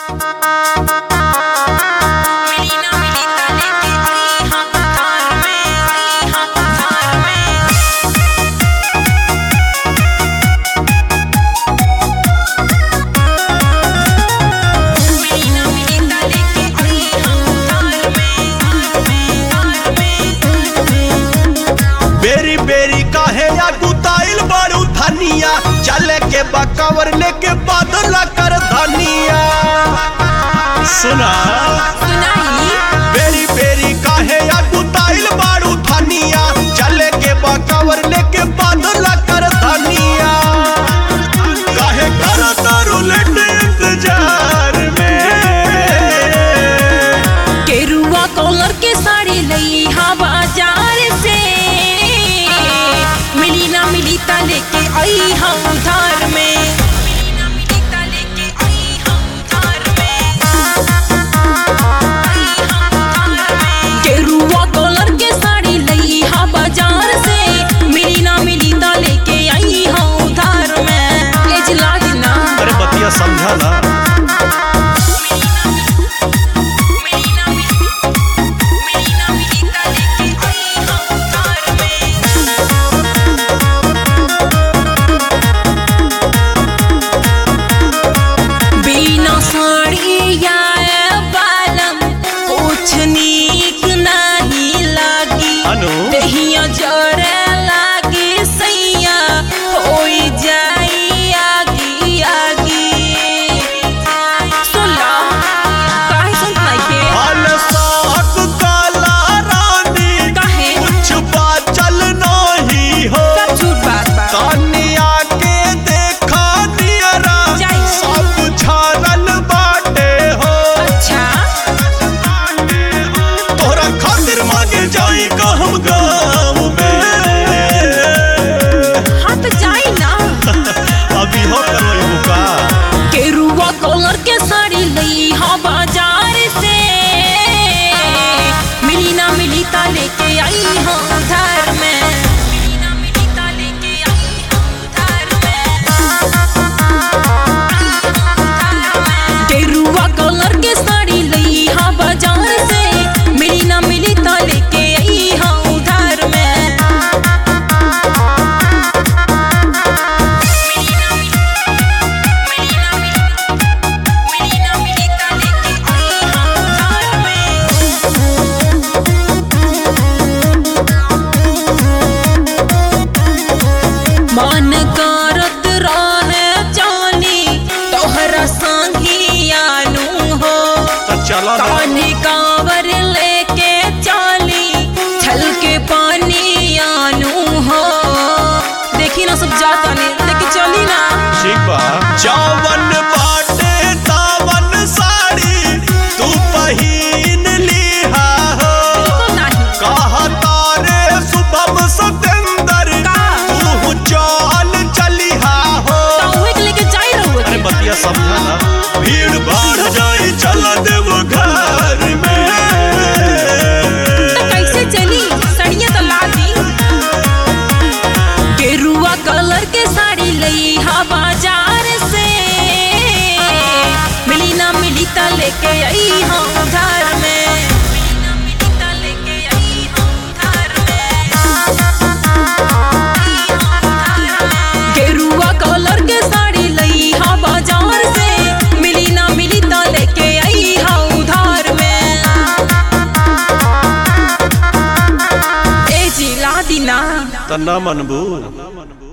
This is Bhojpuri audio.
बेरी बेरी काहे या गुताइल बड़ू धनिया चले के बकवर लेके बादल कर धनिया सुना बेरी बेरी काहे या गुताइल बड़ू धनिया चले के बकवर लेके बादल कर धनिया काहे कर तारू लेट इंतजार में केरुआ कॉलर के साड़ी लई हा बाजार से मिली ना मिली ता लेके आई हम उधार में मिली ना मिली ता लेके आई हम उधार में केरुआ कॉलर के साड़ी लई हा बाजार से मिली ना मिली ता लेके आई हम उधार में ले जिला दिना अरे बतिया समझा ना मिली ना मिली मिली ना मिली ता लेके आई हम उधार में बिना साड़िया बालम कुछ नीक नहीं लागी अनु दहिया जरे लागी सैया होई जाई आगी आगी सुनला काहे सुनत नहीं के हाल साक काला रानी काहे कुछ बाचल नहीं हो सब झूठ बात बा तानिया के देखा नियरा जाई। सब झारल बाटे हो अच्छा तोरा खातिर मांगे जाई का हम गाँव में हाँ तो जाई ना अभी हो करो का केरुआ कॉलर के साड़ी लई हा बाजार से मिली ना मिली ता लेके आई हम उधार में मिली ना मिली ता लेके आई हम उधार में केरुआ कॉलर के साड़ी लई हा बाजार से मिली ना मिली ता लेके आई हम उधार में मिली ना मिली मिली ना मिली मिली ना मिली ता लेके आई हम उधार में मन करत रहे जानी तोहरा संगी आनू हो तो चलो ना कान्हे कांवर लेके चाली छल के पानी आनू हो देखी ना सब जाता ने लेके चली ना ठीक बा जावन बाटे तावन साड़ी तू पहिन लिहा हो बिल्कुल नहीं कहा तारे शुभम सतेंद्र का? तू चाल चलिहा हो ताऊ के लेके जाई रहू अरे बतिया समझा ना भीड़ बढ़ जाई चल देव घर में तो कैसे चली सड़िया तो ला दी गेरुआ कलर के साड़ी लई हा बाजार से मिली ना मिली ता लेके आई हम उधार में मिली ना मिली ता लेके आई हम उधार में गेरुआ कलर के साड़ी लई हा बाजार से मिली ना मिली ता लेके आई हा उधार में ए जी ला दी ना त न मनबू